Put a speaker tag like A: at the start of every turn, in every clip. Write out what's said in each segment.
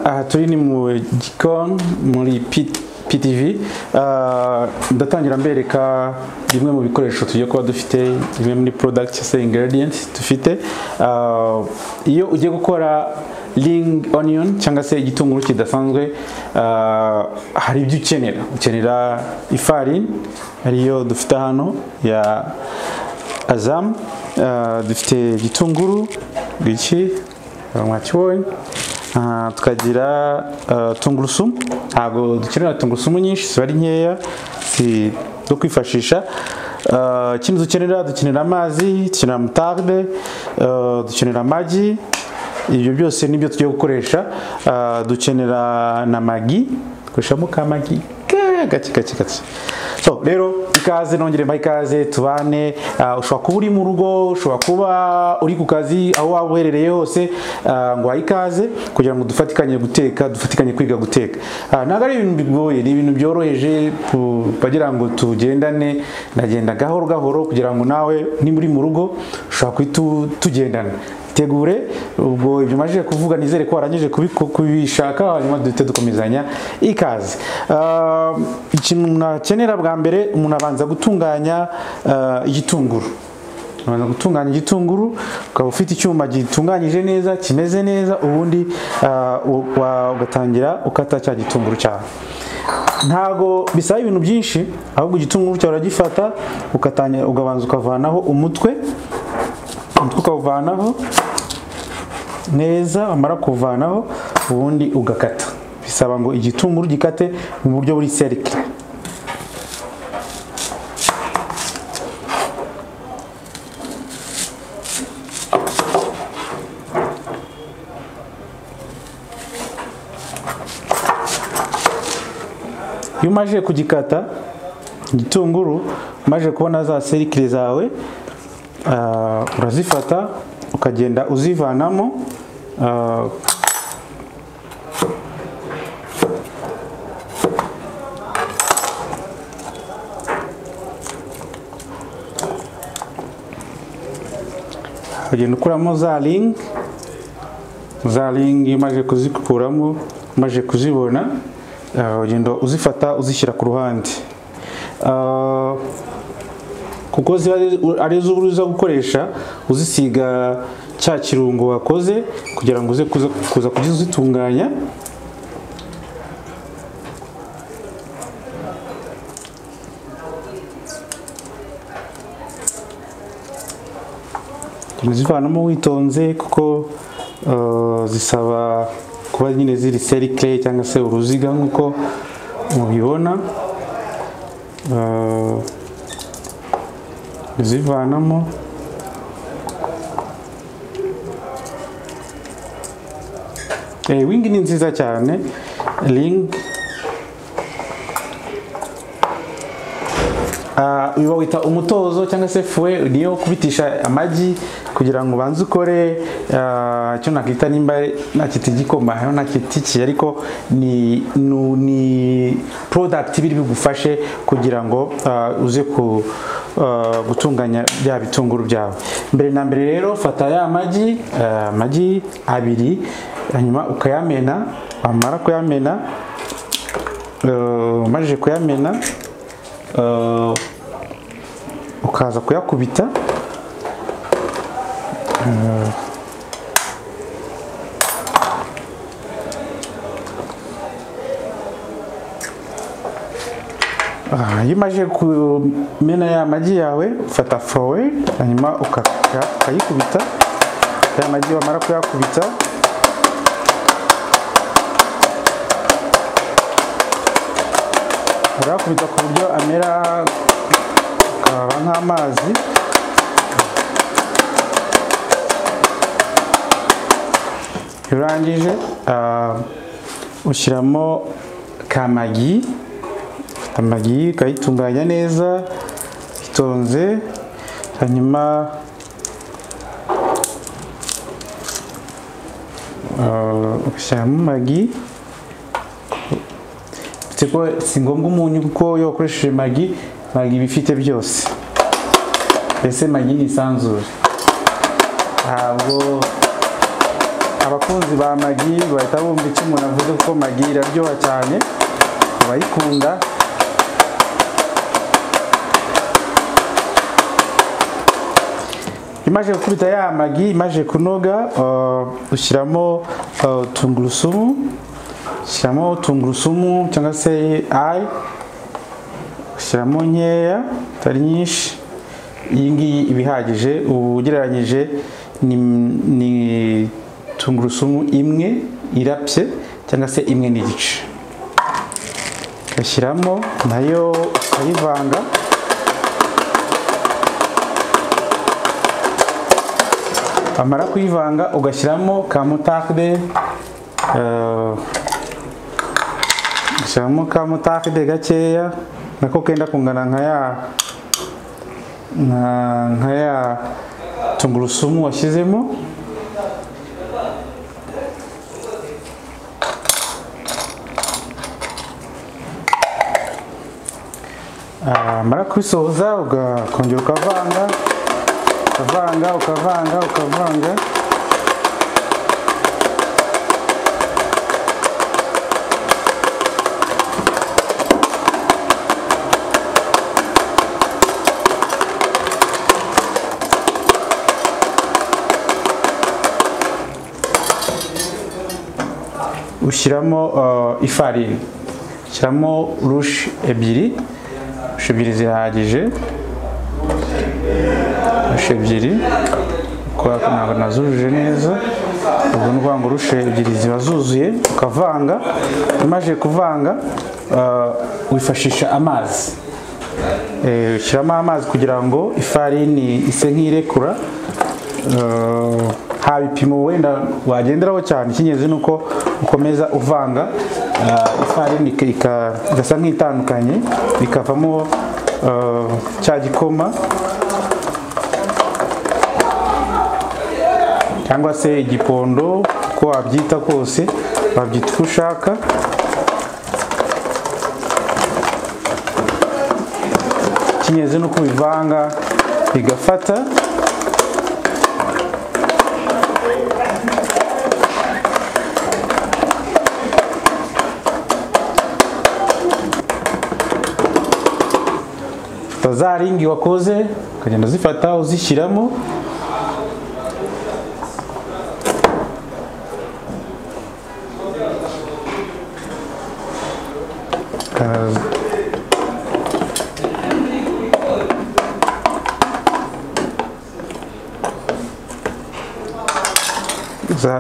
A: aha turi ni mu gikoni muri PTV ndatangira mbereka bimwe mu bikoresho tugiye kuba dufite bimwe muri product se ingredients dufite Ah, iyo ugiye gukora ring onion cyangwa se igitunguru kidasanzwe ah, hari ibyo ukenera ukenera ifarini ariyo dufite hano ya azamu Ah, dufite igitunguru iki mwakibonye Ah, tukagira ah, tungurusumu ntabwo dukenera tungurusumu nyinshi ziba ari nkeya si zo kwifashisha Ah, ikindi dukenera dukenera amazi dukenera mutarde ah, dukenera amagi ibyo byose nibyo tugiye gukoresha Ah, dukenera na magi dukoreshamo ka magi ke- gake gake gake so rero ikaze nongere mbaha ikaze tubane Ah, ushobora kuba uri mu rugo ushobora kuba uri ku kazi aho waba uherereye hose ah, ngo wahe ikaze kugira ngo dufatikanye guteka dufatikanye kwiga guteka Ah, ntabwo ari ibintu bigoye ni ibintu byoroheje pu- bagira ngo tugendane ndagenda gahoro gahoro kugira ngo nawe nimba uri mu rugo ushobora guhita u- tugendana tegure ubwo ibyo majije kuvuga nizere ko warangije kubiku- kubishaka hanyuma duhite dukomezanya ikaze Ah, ikintu nakenera bwa mbere umuntu abanza gutunganya ah, igitunguru abanza gutunganya igitunguru ukaba ufite icyuma gitunganyije neza kimeze neza ubundi ah, u- wa- ugatangira ukata cya gitunguru cyawe ntago bisaba ibintu byinshi ahubwo igitunguru cyawe uragifata ukatanya ugabanza ukavanaho umutwe umutwe ukawuvanaho neza wamara kuwuvanaho ubundi ugakata bisaba ngo igitunguru gikate mu buryo buri serikire iyo umajije kugikata igitunguru umaze kubona za serikire zawe ah, urazifata ukagenda uzivanamo ah, ukagenda ukuramo za ringi za ringi umaze kuzikuramo umaze kuzibona ah, ugenda uzifata uzishyira ku ruhande Ah, kuko ziba ari- ari zo uza gukoresha uzisiga cya kirungo wakoze kugira ngo uze kuza kuza kuzitunganya uzivanamo witonze kuko eh, zisaba kuba nyine ziri serikire cyangwa se uruziga nk'uko mubibona Eh, uzivanamo Eh, wingi ni nziza cyane ring Ah, uyu bawita umutozo cyangwa se fue niyo kubitisha amagi kugira ngo ubanze ukore ah, icyo nakita nimba nakita igikoma hano nakita iki ariko ni nu- ni product biri bigufashe kugira ngo ah, uze ku ah, gutunganya bya bitunguru byawe mbere na mbere rero fata ya magi ah, amagi abiri hanyuma ukayamena wamara kuyamena eh, umajije kuyamena eh, ukaza kuyakubita Eh, ah, iyo umaze kumena ya magi yawe ufata forowe hanyuma ukaka- ukayikubita ya magi wamara kuyakubita urayakubita ku buryo amera akaba nk'amazi iyo urangije ah, ushyiramo kamagi amagi ukayitunganya neza itonze hanyuma ah, ugashyiramo magi uretse ko si ngombwa umunyu kuko iyo wakoresheje magi magi iba ifite byose mbese magi ni isanzure ntabwo aba abakunzi ba magi bahita bumva icyo umuntu avuze kuko magi iraryoha cyane abayikunda imaze gukubita ya magi imaze kunoga uh, ushyiramo uh, tungurusumu ushyiramo tungurusumu cyangwa se ayi ushyiramo nkeya atari nyinshi iyi ngiyi iba ihagije ubu ugereranyije ni, ni tungurusumu imwe irapye cyangwa se imwe n'igice ugashyiramo nayo ukayivanga wamara kuyivanga ugashyiramo ka mutakide ugashyiramo ka mutakide gakeya nako kenda kungana nka ya nka ya tungurusumu washyizemo mara kubisoza ukongera ukavanga ukavanga ukavanga ukavanga ushyiramo uh, ifarini ushyiramo rushe ebyiri rushe ebyiri zihagije rushe ebyiri kubera ko ntabwo nazujuje neza ubwo ni ukuvuga ngo rushe ebyiri ziba zuzuye ukavanga umaze kuvanga uh, wifashisha amazi ushyiramo amazi kugira ngo ifarini ise nk'irekura uh, nta bipimo wenda wagenderaho cyane icy'ingenzi ni uko ukomeza uvanga ifarini igasa nk'itandukanye ikavamo cya gikoma cyangwa se igipondo uko wabyita kose wabyita uko ushaka icy'ingenzi ni uko ubivanga bigafata za ringi wakoze ukagenda uzifata uzishyiramo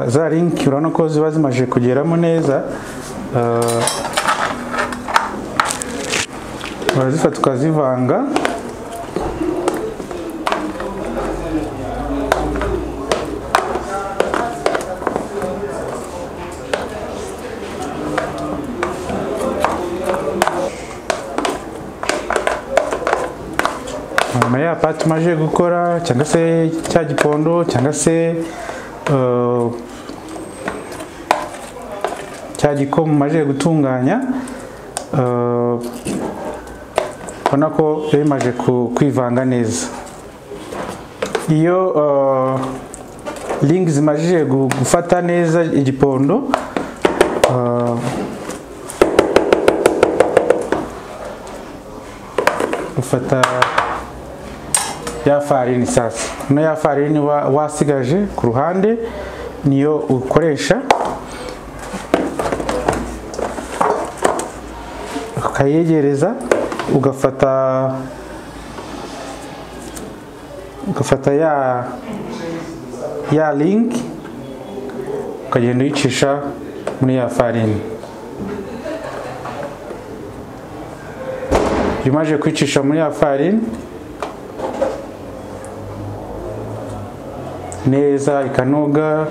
A: za ringi urabona ko ziba zimaze kugeramo neza urazifata ukazivanga nyuma ya pati umaze gukora cyangwa se cya gipondo cyangwa se cya gikoma umaze gutunganya ubona ko biba bimaze kwivanga neza iyo ringi zimajije gufata neza igipondo ufata ya farini sasa ino ya farini wasigaje ku ruhande niyo ukoresha ukayegereza ugafata ugafata ya ya link ukagenda uyicisha muri ya farini iyo umaze kuyicisha muri ya farini neza ikanoga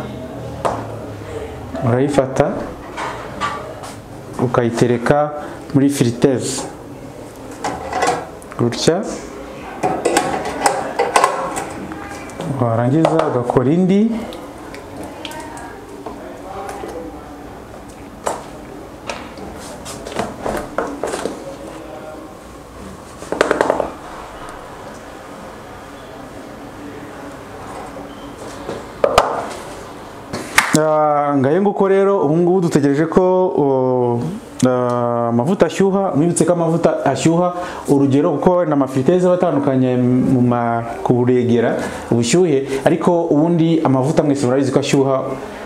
A: urayifata ukayitereka muri firiteze gutya warangiza ugakora indi ngahe nguko rero ubu ngubu dutegereje ko uh, amavuta ashyuha mwibutse ko amavuta ashyuha urugero kuko na mafriteze aba atandukanye mu ma- kuregera ubushyuhe ariko ubundi amavuta mwese murabizi ko ashyuha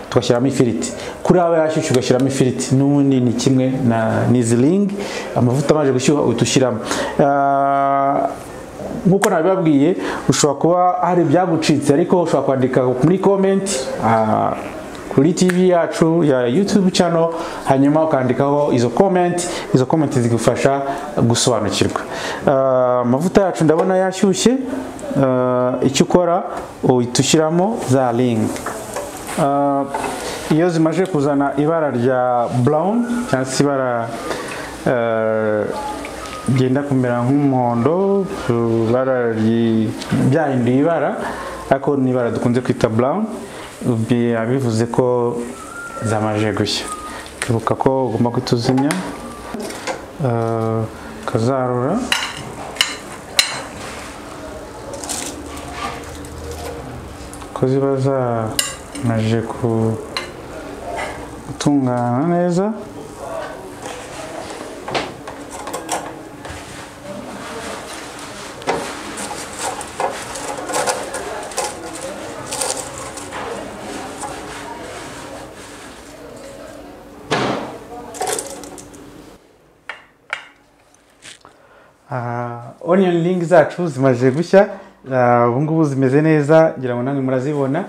A: tugashyiramo ifiriti kuri aba yashyushye ugashyiramo ifiriti n'ubundi ni kimwe na nizilingi amavuta amaze gushyuha uhita ushyiramo Ah, nk'uko nabibabwiye ushobora kuba hari ibyagucitse ariko ushobora kwandika muri komenti ah, kuri tv yacu ya youtube channel hanyuma ukandikaho izo komenti izo komenti zigufasha gusobanukirwa Ah, amavuta yacu ndabona yashyushye Ah, icyo ukora uhita ushyiramo za ringi Ah, iyo zimaze kuzana ibara rya brown cyangwa se ibara eh, ryenda kumera nk'umuhondo ibara ryi- byahinduye ibara ariko ni ibara dukunze kwita brown biba bivuze ko zamaze gushya ibuka ko ugomba guhita uzimya eh, ukazarura ko ziba zamaze gutungana neza Ah, onion ring zacu zimaze gushya Ah, ubu ngubu zimeze neza ngira ngo namwe murazibona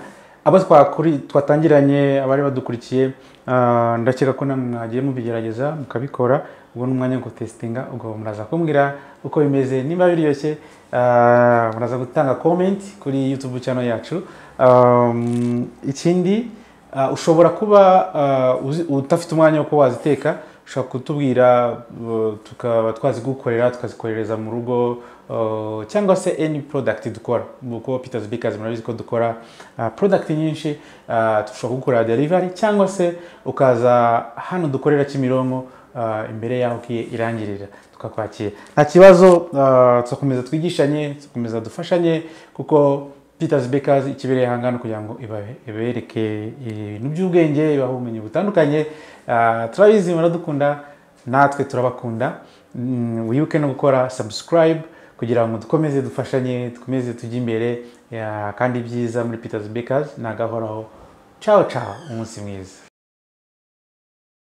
A: abo twakuri twatangiranye abari badukurikiye ah, ndakeka ko namwe mwagiye mubigerageza mukabikora ubwo ni umwanya wo gutesitinga ubwo muraza kumbwira uko bimeze niba biryoshye ah, muraza gutanga comment kuri youtube channel yacu Um, ikindi Ah, ushobora kuba ah, uzi- udafite umwanya wo kuba waziteka ushobora kutubwira uh, tukaba twazigukorera tukazikohereza mu rugo uh, cyangwa se any product dukora kuko Peters Bakers murabizi ko dukora ah, product nyinshi ah, dushobora kugukorera delivery cyangwa se ukaza hano dukorera Kimironko ah, imbere yaho ugiye irangirira tukakwakira nta kibazo ah, tuzakomeza twigishanye tuzakomeza dufashanye kuko Peters Bakers ikibereye ahangana kugira ngo ibabe- ibereke ibintu by'ubwenge ibahe ubumenyi butandukanye Ah, turabizi muradukunda natwe turabakunda Mm, wibuke no gukora subscribe kugira ngo dukomeze dufashanye dukomeze tujye imbere ah, kandi ibyiza muri Peters Bakers ni agahoraho ciao ciao umunsi mwiza